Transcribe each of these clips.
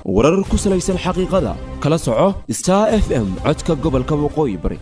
warar ku salaysan xaqiiqada kala soco star f m codka gobolka waqooyi bari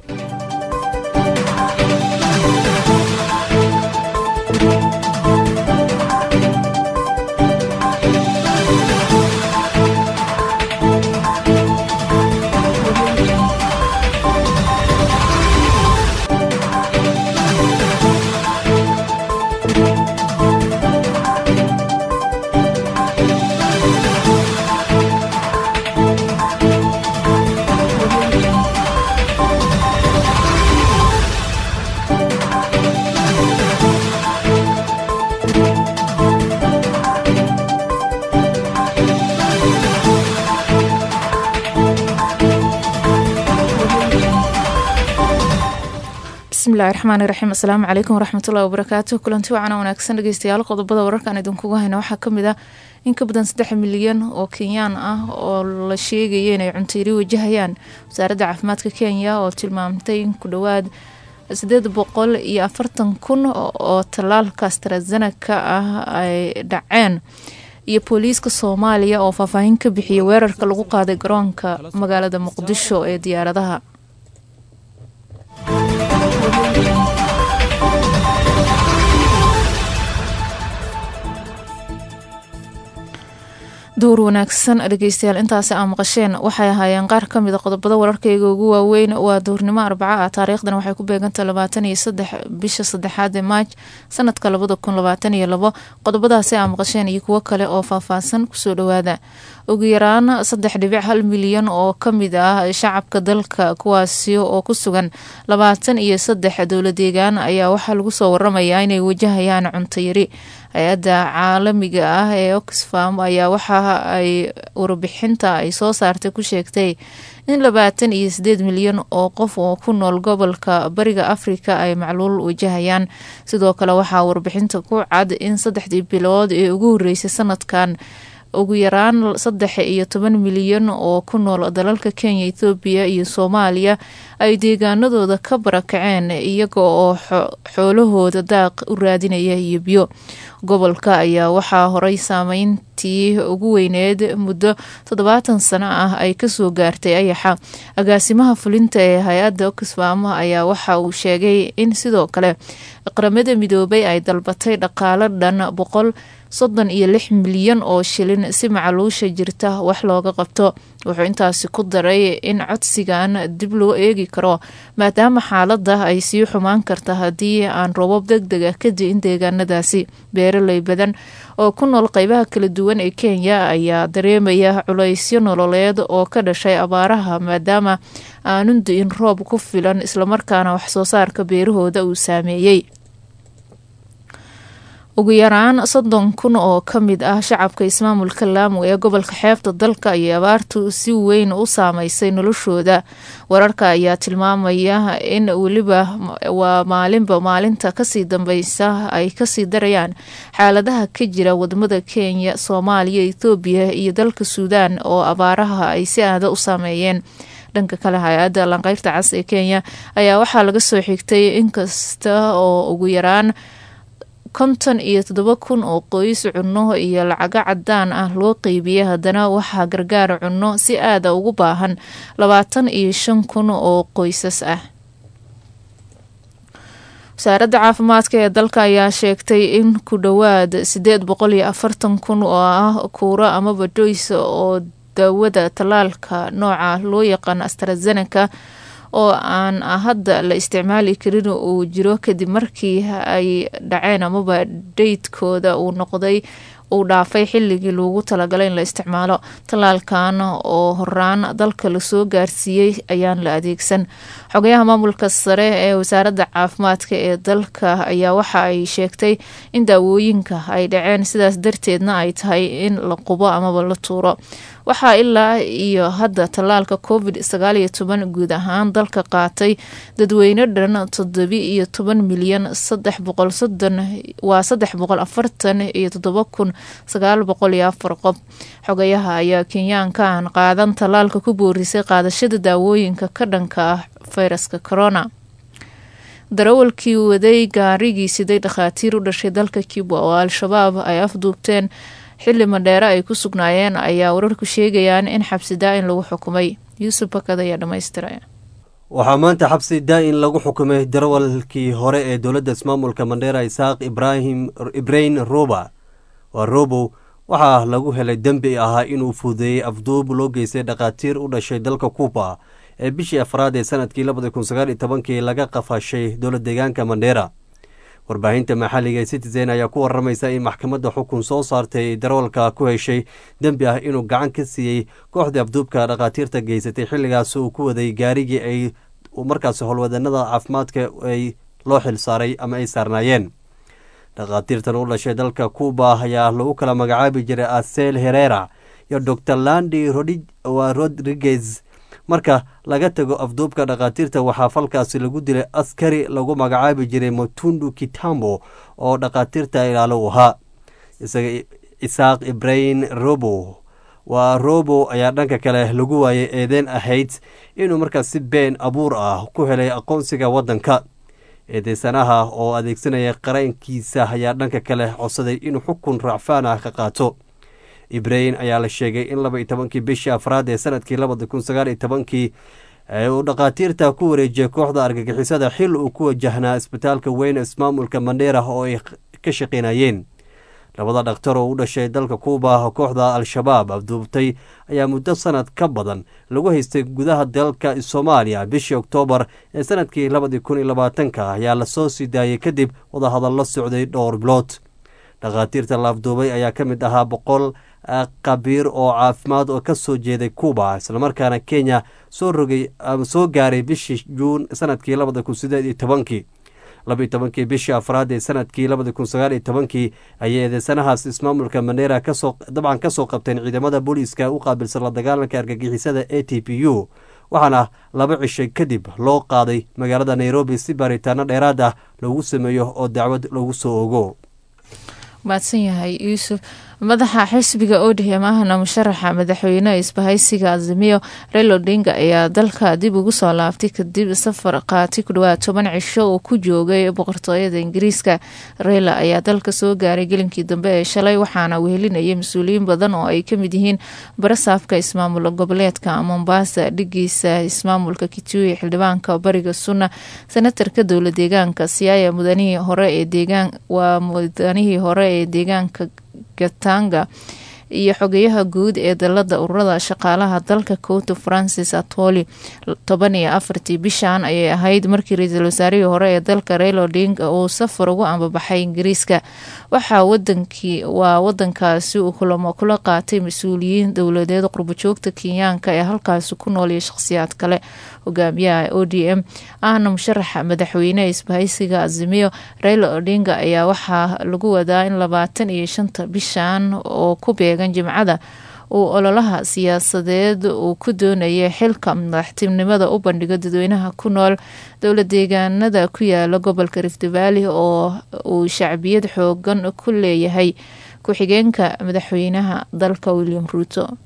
bismillahi raxmaani raxiim asalaamu calaykum waraxmatullahi wabarakaatu kulanti wacana wanaagsan dhegeystayaal qodobada wararkaan idinkugu hayna waxaa kamid ah in ka badan saddex milyan oo kenyaan ah oo la sheegaya inay cuntayri wajahayaan wasaaradda caafimaadka kenya oo tilmaamtay in ku dhowaad sideed boqol iyo afartan kun oo tallaalka astrazenaka ah ay dhaceen iyo booliiska soomaaliya oo faahfaahin ka bixiyay weerarka lagu qaaday garoonka magaalada muqdisho ee diyaaradaha duur wanaagsan dhegeystayaal intaasi aa maqasheen waxay ahaayeen qaar kamid a qodobada wararkayga ugu waaweyn waa duurnimo arbaca ah taariikhdan waxay ku beegantaha labaatan iyo saddex bisha saddexaad ee maaj sanadka labada kun labaatan iyo labo qodobadaasi aa maqasheen iyo kuwo kale oo faahfaahsan kusoo dhawaada ugu yaraan saddex dhibic hal milyan oo kamid ah shacabka dalka kuwaasi oo ku sugan labaatan iyo saddex dowla deegaan ayaa waxaa lagu soo waramayaa inay wajahayaan cuntayari hay-adda caalamiga ah ee oxfam ayaa waxa ay warbixinta ay soo saartay ku sheegtay in labaatan iyo sideed milyan oo qof oo ku nool gobolka bariga afrika ay macluul wajahayaan sidoo kale waxaa warbixinta ku cad in saddexdii bilood ee ugu horeysay sanadkan ugu yaraan saddex iyo toban milyan oo ku nool dalalka kenya ethoobiya iyo soomaaliya ay deegaanadooda ka barakaceen iyaga oo xoolahooda daaq u raadinaya iyo biyo gobolka ayaa waxaa horay saameyntii ugu weyneed muddo toddobaatan sano ah ay kasoo gaartay ayaxa agaasimaha fulinta ee hay-adda oxfam ayaa waxa uu sheegay in sidoo kale qaramada midoobay ay dalbatay dhaqaalo dhan boqol soddon iyo lix milyan oo shilin si macaluusha jirta wax looga qabto wuxuu intaasi ku daray in codsigan dib loo eegi karo maadaama xaalada ay sii xumaan karta haddii aan roobab deg deg ah ka di-in deegaanadaasi beeraley badan oo ku nool qeybaha kala duwan ee kenya ayaa dareemaya culaysyo nololeed oo ka dhashay abaaraha maadaama aanun di-in roob ku filan islamarkaana waxsoo saarka beerahooda uu saameeyey ugu yaraan soddon kun oo ka mid ah shacabka ismaamulka laamo ee gobolka xeebta dalka ayay abaartu si weyn u saameysay noloshooda wararka ayaa tilmaamaya in weliba waa maalinba maalinta kasii dambeysa ay kasii darayaan xaaladaha ka jira wadamada kenya soomaaliya ethoobiya iyo dalka suudaan oo abaaraha ay si aada u saameeyeen dhanka kale hay-adda lanqeyrta cas ee kenya ayaa waxaa laga soo xigtay inkasta oo ugu yaraan konton iyo toddoba kun oo qoys cunno iyo lacago cadaan ah loo qeybiyay haddana waxaa gargaar cunno si aada ugu baahan labaatan iyo shan kun oo qoysas ah wasaaradda caafimaadka ee dalka ayaa sheegtay in ku dhowaad sideed boqol iyo afartan kun oo ah kuuro amaba doys oo daawada tallaalka nooca loo yaqaan astrazeneca oo aan hadda la isticmaali karin uu jiro kadib markii ay dhaceen amaba daydkooda uu noqday uu dhaafay xilligii loogu talagalay in la isticmaalo tallaalkan oo horaan dalka lasoo gaarsiiyey ayaan la adeegsan xogayaha maamulka sare ee wasaaradda caafimaadka ee dalka ayaa waxa ay sheegtay in daawooyinka ay dhaceen sidaas darteedna ay tahay in la qubo amaba la tuuro waxaa ilaa iyo hadda tallaalka covid sagaal iyo toban guud ahaan dalka qaatay dadweyne dhan toddobi iyo toban milyan saddex boqol soddon waa saddex boqol afartan iyo toddoba kun sagaal boqol iyo afar qof xogayaha ayaa kenyaanka aan qaadan tallaalka ku boorisay qaadashada daawooyinka ka dhanka ah fayraska corona darawalkii waday gaarigii siday dhakhaatiir u dhashay dalka cuba oo al-shabaab ay afduubteen xili madheere ay ku sugnaayeen ayaa wararku sheegayaan in xabsi daa-in lagu xukumay yuusuf bakad ayaa dhamaystiraya waxaa maanta xabsi daa-in lagu xukumay darawalkii hore ee dowladda ismaamulka mandheera isaaq ibrahim ibrain roba waa robow waxaa lagu helay dembi ahaa inuu fuudeeyey afduub loo geystay dhakhaatiir u dhashay dalka kuuba ee bishii afraad ee sanadkii labada kun sagaal iyo tobankii laga qafashay dowlad deegaanka mandheera warbaahinta maxalliga ee citizen ayaa ku waramaysa in maxkamadda xukun soo saartay darawalka ku heshay dembi ah inuu gacan ka siiyey kooxdii afduubka dhakhaatiirta geysatay xilligaas uu ku waday gaarigii ay markaas howlwadanada caafimaadka ay loo xil saaray ama ay saarnaayeen dhakhaatiirtan u dhashay dalka cuuba ayaa lagu kala magacaabi jiray asel herera iyo dor landi rodriguez marka laga tago afduubka dhakhaatiirta waxaa falkaasi lagu dilay askari lagu magacaabi jiray matundu kitambo oo dhakhaatiirta ilaalo u ahaa isaga isaaq ibrahim robo waa robo ayaa dhanka kale lagu waayay eedeen ahayd inuu markaas si been abuur ah ku helay aqoonsiga waddanka eedeysanaha oo adeegsanaya qaraynkiisa ayaa dhanka kale codsaday inuu xukun raacfaan ah ka qaato ibrahim ayaa la sheegay in laba iyo tobankii bishii afraad ee sanadkii labada kun sagaal iyo tobankii uu dhakhaatiirta ku wareejiyay kooxda argagixisada xil uu ku wajahnaa isbitaalka weyn ismaamulka mandheera oo ay ka shaqeynayeen labada dhakhtar oo u dhashay dalka kuuba kooxda al-shabaab afduubtay ayaa muddo sanad ka badan lagu haystay gudaha dalka soomaaliya bishii oktoobar ee sanadkii labadii kun iyo labaatanka ayaa lasoo sii daayay kadib wadahadallo socday dhowr bilood dhakhaatiirta la afduubay ayaa ka mid ahaa boqol qabiir oo caafimaad oo ka soo jeeday kuuba islamarkaana kenya soo rogay soo gaaray bishii juun sanadkii labada kun sideed iyo tobankii labaiyo tobankii bishii afraad ee sanadkii labada kun sagaal iyo tobankii ayay eedeysanahaas ismaamulka mandheera kasoo dabcan kasoo qabteen ciidamada booliiska u qaabilsan la dagaalanka argagixisada a t p u waxaana laba cishay kadib loo qaaday magaalada nairobi si baaritaano dheeraad ah loogu sameeyo oo dacwad loogu soo ogo mahadsan yahay yuusuf madaxa xisbiga odhm ahna musharaxa madaxweyneha isbahaysiga azimiyo rail odinga ayaa dalka dib ugu soo laabtay kadib safar qaati ku dhawaad toban cisho uu ku joogay boqortooyada ingiriiska reyla ayaa dalka soo gaaray gelinkii dambe ee shalay waxaana wehelinayay mas-uuliyiin badan oo ay kamid yihiin barasaafka ismaamul goboleedka mombasa dhigiisa ismaamulka kitui xildhibaanka bariga sunna senatarka dowla deegaanka siyaaya mudanihii hore ee deegaan waa mudanihii hore ee deegaanka gatanga iyo xogeyaha guud ee dalada ururada shaqaalaha dalka coto francis atoli toban iyo afartii bishan ayay ahayd markii ra-iisul wasaarihii hore ee dalka rail odinga uu safar ugu ambabaxay ingiriiska waxaa wadankii waa wadankaasi uu kulamo kula qaatay mas-uuliyiin dowladeed qurbojoogta kenyaanka ee halkaasi ku nool iyo shaqhsiyaad kale hogaamiyaha o d m ahna musharaxa madaxweyneha isbahaysiga azimiyo raila odinga ayaa waxaa lagu wadaa in labaatan iyo shanta bishan oo ku beegan jimcada uu ololaha siyaasadeed uu ku doonayay xilka madaxtinimada u bandhigo dadweynaha ku nool dowla deegaanada ku yaala gobolka rift valley oo uu shacbiyad xoogan ku leeyahay ku-xigeenka madaxweynaha dalka william ruuto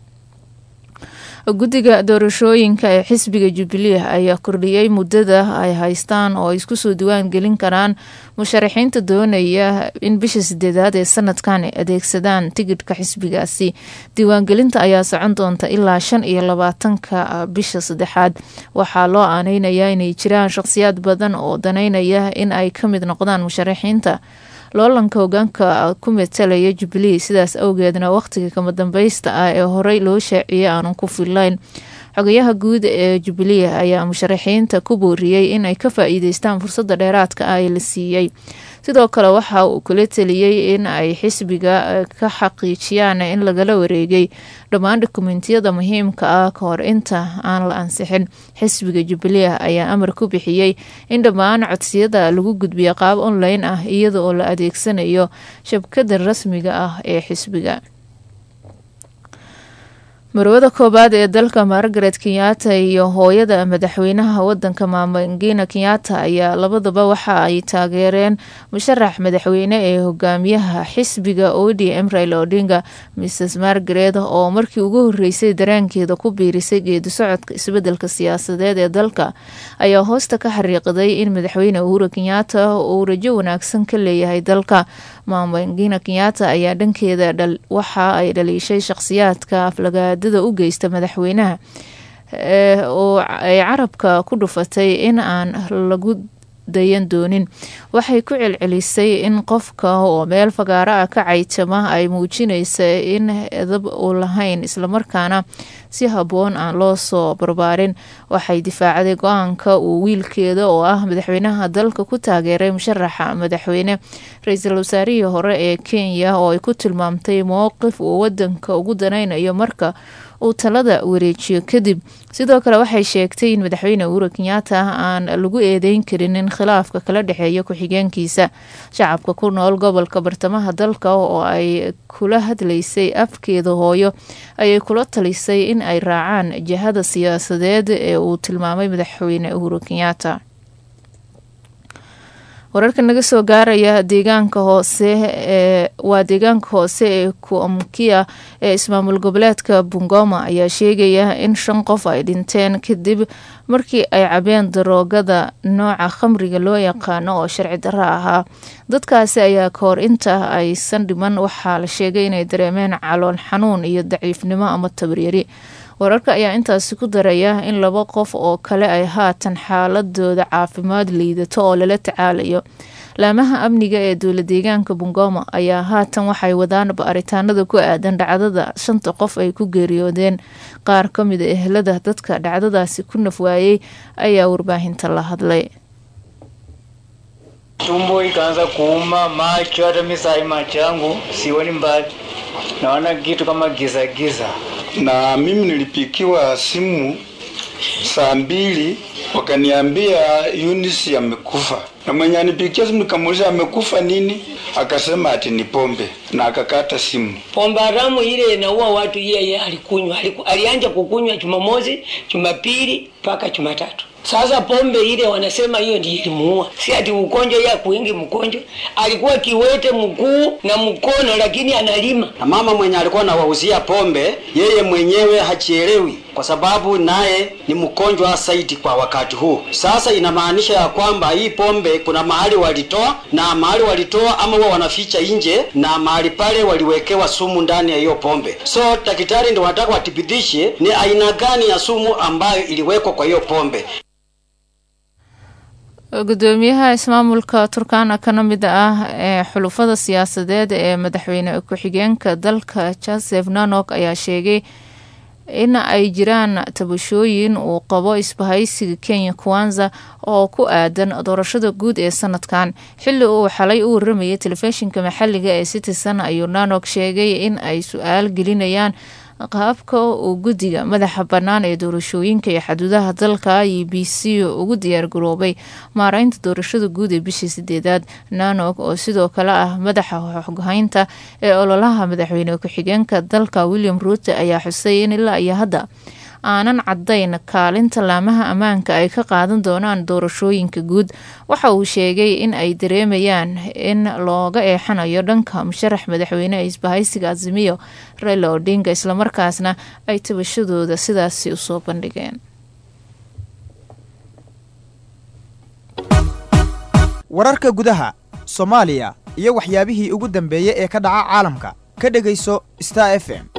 guddiga doorashooyinka ee xisbiga jubilee ayaa kordhiyey muddada ay haystaan oo ay isku soo diwaan gelin karaan musharaxiinta doonaya in bisha sideedaad ee sanadkan ay adeegsadaan tigidhka xisbigaasi diiwaangelinta ayaa socon doonta ilaa shan iyo labaatanka bisha saddexaad waxaa loo aaneynayaa inay jiraan shaqhsiyaad badan oo daneynaya in ay ka mid noqdaan musharaxiinta loolanka hogaanka ku matalaya jubilee sidaas awgeedna wakhtiga kama dambaysta ah ee horey loo shaaciyey aanan ku fillayn xogayaha guud ee jubilee ayaa musharaxiinta ku booriyey inay ka faa-iideystaan fursadda dheeraadka ah ee la siiyey sidoo kale waxa uu kula teliyey in ay xisbiga ka xaqiijiyaan in lagala wareegay dhammaan dokumentiyada muhiimka ah ka hor inta aan la ansixin xisbiga jubilee ayaa amar ku bixiyey in dhammaan codsiyada lagu gudbiyo qaab online ah iyada oo la adeegsanayo shabkada rasmiga ah ee xisbiga marwada koowaad ee dalka margaret kenyatta iyo hooyada madaxweynaha wadanka maamangina kenyatta ayaa labadaba waxa ay taageereen musharax madaxweyne ee hogaamiyaha xisbiga o d m rail odinga mrs margaret oo markii ugu horeysay dareenkeeda ku biirisay geedi socodka isbedelka siyaasadeed ee dalka ayaa hoosta ka xariiqday in madaxweyne uhuru kenyatta uu rajo wanaagsan ka leeyahay dalka maamangina kenyatta ayaa dhankeeda waxa ay dhaliishay shaqsiyaadka aflagaadada u geysta madaxweynaha oo ay carabka ku dhufatay in aan lagu dayan doonin waxay ku celcelisay in qofka oo meel fagaaro ah ka caytama ay muujinaysa in edab u lahayn islamarkaana si habboon aan loo soo barbaarin waxay difaacday go-aanka uu wiilkeeda oo ah madaxweynaha dalka ku taageeray musharaxa madaxweyne ra-iisul wasaarihii hore ee kenya oo ay ku tilmaamtay mowqif uu wadanka ugu danaynayo marka uu talada wareejiyo kadib sidoo kale waxay sheegtay in madaxweyne uhuru kenyatta aan lagu eedeyn karin in khilaafka kala dhexeeya ku-xigeenkiisa shacabka ku nool gobolka bartamaha dalka oo ay kula hadlaysay afkeeda hooyo ayay kula talisay in ay raacaan jihada siyaasadeed ee uu tilmaamay madaxweyne uhuru kenyatta wararka naga soo gaaraya deegaanka hoose ee waa deegaanka hoose ee kuamkia ee ismaamul goboleedka bungoma ayaa sheegaya in shan qof ay dhinteen kadib markii ay cabeen daroogada nooca khamriga loo yaqaano oo sharci darro ahaa dadkaasi ayaa kahor inta aysan dhiman waxaa la sheegay inay dareemeen calool xanuun iyo daciifnimo ama tabaryari wararka ayaa intaasi ku daraya in laba qof oo kale ay haatan xaaladooda caafimaad liidato oo lala tacaalayo laamaha amniga ee dowla deegaanka bungoma ayaa haatan waxay wadaan baaritaanada ku aadan dhacdada shanta qof ay ku geeriyoodeen qaar ka mida ehelada dadka dhacdadaasi ku nafwaayey ayaa warbaahinta la hadlay tumbo ikaanza kuuma, macho, hata mimi saa hii macho yangu sioni mbali, naona kitu kama giza giza. na mimi nilipikiwa simu saa mbili wakaniambia Eunice amekufa, na mwenye anipikia simu nikamuuliza amekufa nini, akasema ati ni pombe na akakata simu. Pombe haramu ile inaua watu, yeye alikunywa, aliku, alianja kukunywa Jumamosi, Jumapili mpaka Jumatatu. Sasa pombe ile wanasema hiyo ndiyo ilimuua, si ati ugonjwa ya kuingi mgonjwa. Alikuwa kiwete mguu na mkono, lakini analima. na mama mwenye alikuwa anawauzia pombe yeye mwenyewe hachielewi kwa sababu naye ni mgonjwa zaidi kwa wakati huu. Sasa inamaanisha ya kwamba hii pombe kuna mahali walitoa na mahali walitoa ama huwa wanaficha nje na mahali pale waliwekewa sumu ndani ya hiyo pombe. So daktari ndio wanataka wathibitishe ni aina gani ya sumu ambayo iliwekwa kwa hiyo pombe. gudoomiyaha ismaamulka turkana kana mid ah ee xulufada siyaasadeed ee madaxweyne ku-xigeenka dalka joseph nanok ayaa sheegay in ay jiraan tabashooyin uu qabo isbahaysiga kenya kwanza oo ku aadan doorashada guud ee sanadkan xili uu xalay u waramayay telefishinka maxaliga ee citizen ayuu nanok sheegay in ay su-aal gelinayaan qaabka uu guddiga madaxa bannaan ee doorashooyinka iyo xaduudaha dalka e b c ugu diyaargaroobay maareynta doorashada guud ee bishii sideedaad nanog oo sidoo kale ah madaxa xoghaynta ee ololaha madaxweyne ku-xigeenka dalka william ruute ayaa xusay in ilaa iyo hadda aanan cadayn kaalinta laamaha ammaanka ay ka qaadan doonaan doorashooyinka guud waxa uu sheegay in ay dareemayaan in looga eexanayo dhanka musharax madaxweyne ee isbahaysiga azimiyo raila odinga islamarkaasna ay tabashadooda sidaasi usoo bandhigeen wararka gudaha soomaaliya iyo waxyaabihii ugu dambeeyey ee ka dhaca caalamka ka dhegayso star f m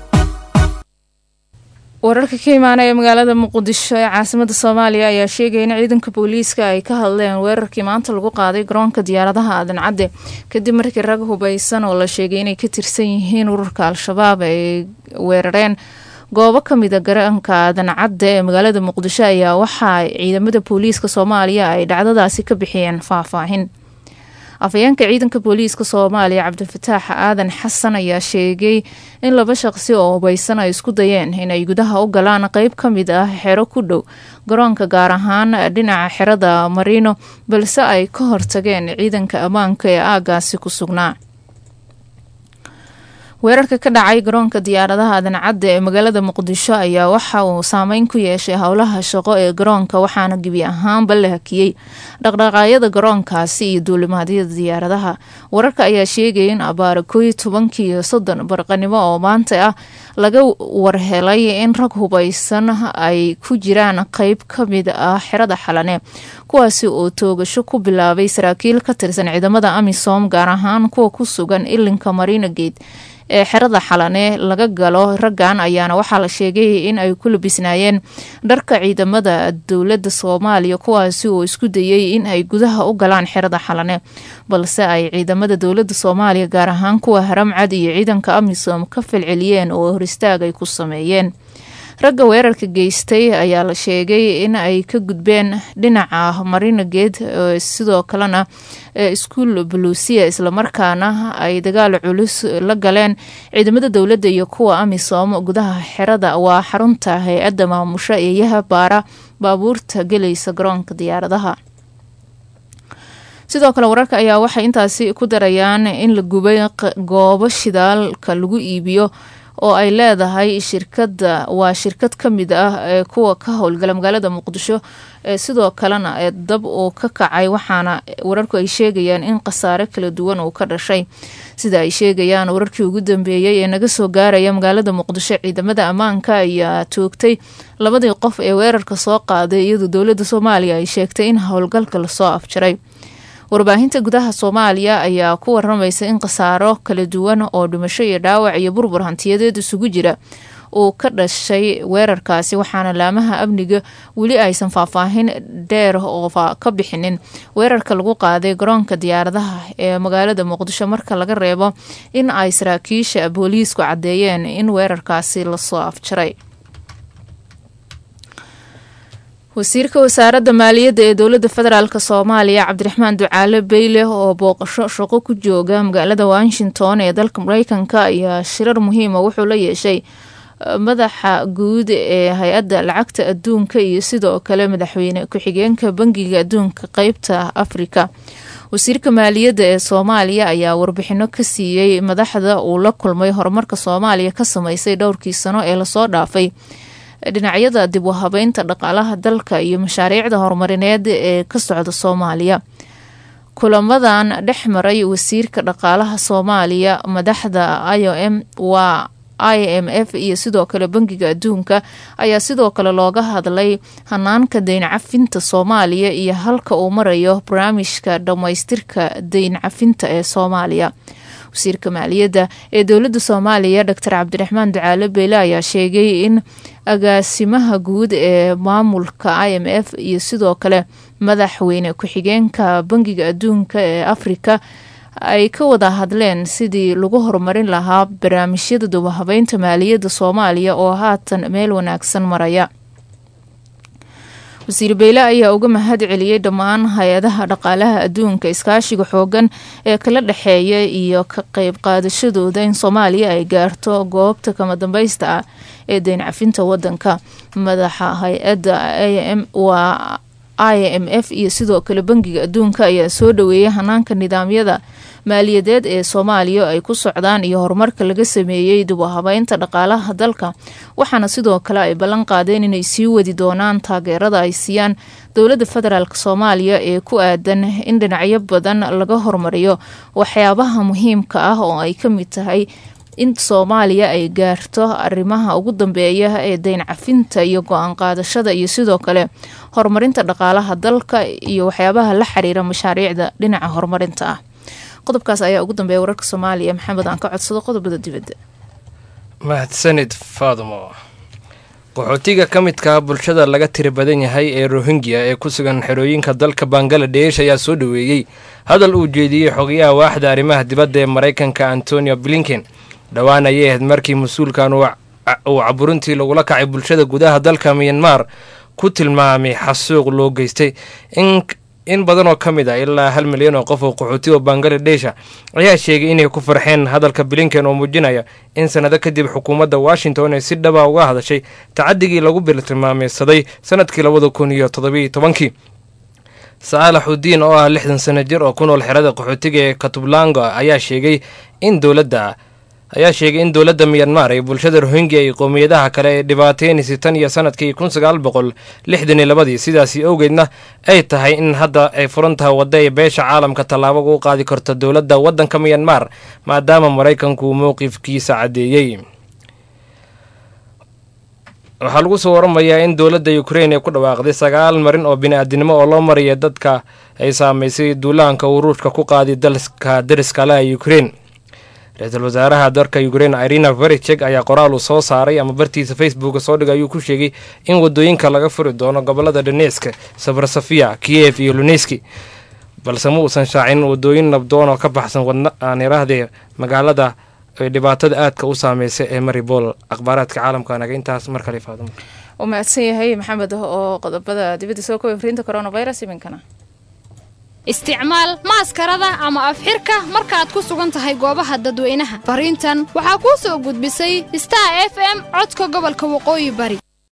wararka ka imaanaya magaalada muqdisho ee caasimada soomaaliya ayaa sheegaya in ciidanka booliiska ay ka hadleen weerarkii maanta lagu qaaday garoonka diyaaradaha aadan cadde kadib markii rag hubaysan oo la sheegay inay ka tirsan yihiin ururka al-shabaab ay weerareen goobo kamida garoonka aadan cadde ee magaalada muqdisho ayaa waxaa ciidamada booliiska soomaaliya ay dhacdadaasi ka bixiyeen faahfaahin afhayeenka ciidanka booliiska soomaaliya cabdifataax aadan xasan ayaa sheegay in laba shaqsi oo hubaysan ay isku dayeen inay gudaha u galaan qeyb ka mid ah xero ku dhow garoonka gaar ahaan dhinaca xerada marino balse ay ka hortageen ciidanka ammaanka ee aagaasi ku sugnaa weerarka ka dhacay garoonka diyaaradaha adancadda ee magaalada muqdisho ayaa waxa uu saameyn ku yeeshay howlaha shaqo ee garoonka waxaana gebi ahaanba la hakiyey dhaqdhaqaaqyada garoonkaasi iyo duulimaadyada diyaaradaha wararka ayaa sheegaya in abaara kooiyo tobankii iyo soddon barqanimo oo maanta ah laga warhelay in rag hubaysan ay ku jiraan qeyb ka mid ah xerada xalane kuwaasi oo toogasho ku bilaabay saraakiil ka tirsan ciidamada amisom gaar ahaan kuwa ku sugan ilinka marina gate ee xerada xalane laga galo raggan ayaana waxaa la sheegay in ay ku labisnaayeen dharka ciidamada dowladda soomaaliya kuwaasi oo isku dayay in ay gudaha u galaan xerada xalane balse ay ciidamada dowladda soomaaliya gaar ahaan kuwa haramcad iyo ciidanka amisom ka falceliyeen oo hor istaag ay ku sameeyeen ragga weerarka geystay ayaa la sheegay in ay ka gudbeen dhinaca marinageed sidoo kalena iskuul buluusiya islamarkaana ay dagaal culus la galeen ciidamada dowladda iyo kuwa amisom gudaha xerada waa xarunta hay-adda maamusho eeyaha baara baabuurta gelaysa garoonka diyaaradaha sidoo kale wararka ayaa waxay intaasi ku darayaan in la gubay goobo shidaalka lagu iibiyo oo ay leedahay shirkada waa shirkad ka mid ah ee kuwa ka howlgala magaalada muqdisho sidoo kalena ee dab uu ka kacay waxaana wararku ay sheegayaan in khasaare kala duwan uu ka dhashay sida ay sheegayaan wararkii ugu dambeeyey ee naga soo gaaraya magaalada muqdisho ciidamada ammaanka ayaa toogtay labadii qof ee weerarka soo qaaday iyadoo dowladda soomaaliya ay sheegtay in howlgalka lasoo afjaray warbaahinta gudaha soomaaliya ayaa ku waramaysa in khasaaro kala duwan oo dhimasho iyo dhaawac iyo burbur hantiyadeed isugu jira uu ka dhashay weerarkaasi waxaana laamaha amniga weli aysan faahfaahin dheer oo ka bixinin weerarka lagu qaaday garoonka diyaaradaha ee magaalada muqdisho marka laga reebo in ay saraakiisha booliisku caddeeyeen in weerarkaasi lasoo afjaray wasiirka wasaaradda maaliyadda ee dowladda federaalk soomaaliya cabdiraxmaan ducaale beyle oo booqasho shaqo ku jooga magaalada washington ee dalka mareykanka ayaa shirar muhiima wuxuu la yeeshay madaxa guud ee hay-adda lacagta adduunka iyo sidoo kale madaxweyne ku-xigeenka bangiga adduunka qeybta afrika wasiirka maaliyadda ee soomaaliya ayaa warbixino ka siiyey madaxda uu la kulmay horumarka soomaaliya ka sameysay dhowrkii sano ee lasoo dhaafay dhinacyada dib u habeynta dhaqaalaha dalka iyo mashaariicda horumarineed ee ka socda soomaaliya kulamadan dhex maray wasiirka dhaqaalaha soomaaliya madaxda i o m waa i m f iyo sidoo kale bangiga adduunka ayaa sidoo kale looga hadlay hanaanka deyn cafinta soomaaliya iyo halka uu marayo barnaamijka dhammaystirka deyn cafinta ee soomaaliya wasiirka maaliyadda ee dowladda soomaaliya doctor cabdiraxmaan ducaale beyle ayaa sheegay in agaasimaha guud ee maamulka i m f iyo sidoo kale madaxweyne ku-xigeenka bangiga adduunka ee afrika ay ka wada hadleen sidii lagu horumarin lahaa barnaamijyada dubahabeynta maaliyadda soomaaliya oo haatan meel wanaagsan maraya wasiir beyle ayaa uga mahad celiyey dhammaan hay-adaha dhaqaalaha adduunka iskaashiga xoogan ee kala dhexeeya iyo ka qeyb qaadashadooda in soomaaliya ay gaarto goobta kama dambeysta ah ee deyn cafinta wadanka madaxa hay-adda am waa i m f iyo sidoo kale bangiga adduunka ayaa soo dhaweeyay hanaanka nidaamyada maaliyadeed ee soomaaliya ay ku socdaan iyo horumarka laga sameeyey dib u habeynta dhaqaalaha dalka waxaana sidoo kale ay ballan qaadeen inay sii wadi doonaan taageerada ay siiyaan dowladda federaalk soomaaliya ee ku aadan in dhinacyo badan laga horumariyo waxyaabaha muhiimka ah oo ay ka mid tahay in soomaaliya ay gaarto arrimaha ugu dambeeya ee deyn cafinta iyo go-aan qaadashada iyo sidoo kale horumarinta dhaqaalaha dalka iyo waxyaabaha la xiriira mashaariicda dhinaca horumarinta ah qodobkaas ayaa ugu dambeeya wararka soomaaliya maxamed aan ka codsado qodobada dibadda mahadsanid faadumo qaxootiga ka midka bulshada laga tiri badan yahay ee rohingya ee ku sugan xerooyinka dalka bangaladesh ayaa soo dhaweeyey hadal uu jeediyey xogayaha waaxda arrimaha dibadda ee maraykanka antonio blinken dhowaan ayay ahayd markii mas-uulkan uu caburintii lagula kacay bulshada gudaha dalka miyanmar ku tilmaamay xasuuq loo geystay in badan oo ka mid ah ilaa hal milyan oo qof oo qaxootiga bangladesha ayaa sheegay inay ku farxeen hadalka blinken oo muujinaya in sanado kadib xukuumadda washington ay si dhaba uga hadashay tacadigii lagu biltilmaameysaday sanadkii labada kun iyo todobiiyo tobankii saalax udiin oo ah lixdan sano jir oo ku nool xerada qaxootiga ee katublango ayaa sheegay in dowladda ayaa sheegay in dowladda miyanmar ee bulshada rohingya iyo qowmiyadaha kale ay dhibaateynaysa tan iyo sanadkii kun sagaal boqol lixdan iyo labadii sidaasi awgeedna ay tahay in hadda ay furan tahay wadda ay beesha caalamka tallaabo ugu qaadi karto dowladda waddanka miyanmar maadaama maraykanku uu mowqifkiisa caddeeyey waxaa lagu soo waramayaa in dowladda ukrein ay ku dhawaaqday sagaal marin oo bini-aadinimo oo loo maraya dadka ay saamaysay duulaanka uu ruushka ku qaaday dalka dariska leh ee ukrein ra-iisul wasaaraha dalka ukrein irina verichek ayaa qoraal uu soo saaray ama bartiisa facebooka soo dhigay ayuu ku sheegay in wadooyinka laga furi doono gobolada donesk sabrasafia kiyev iyo luneski balse ma uusan shaacin wadooyin nabdoon oo ka baxsan wadna aan iraahdee magaalada ay dhibaatada aadka u saameysay ee maribol akhbaaraadka caalamka naga intaas mar kale faadimo uu mahadsan yahay maxamed oo qodobada dibadda soo koobay fariinta coronavirus iminkana isticmaal maaskarada ama afxirka markaad ku sugan tahay goobaha dadweynaha fariintan waxaa kuu soo gudbisay star f m codka gobolka waqooyi bari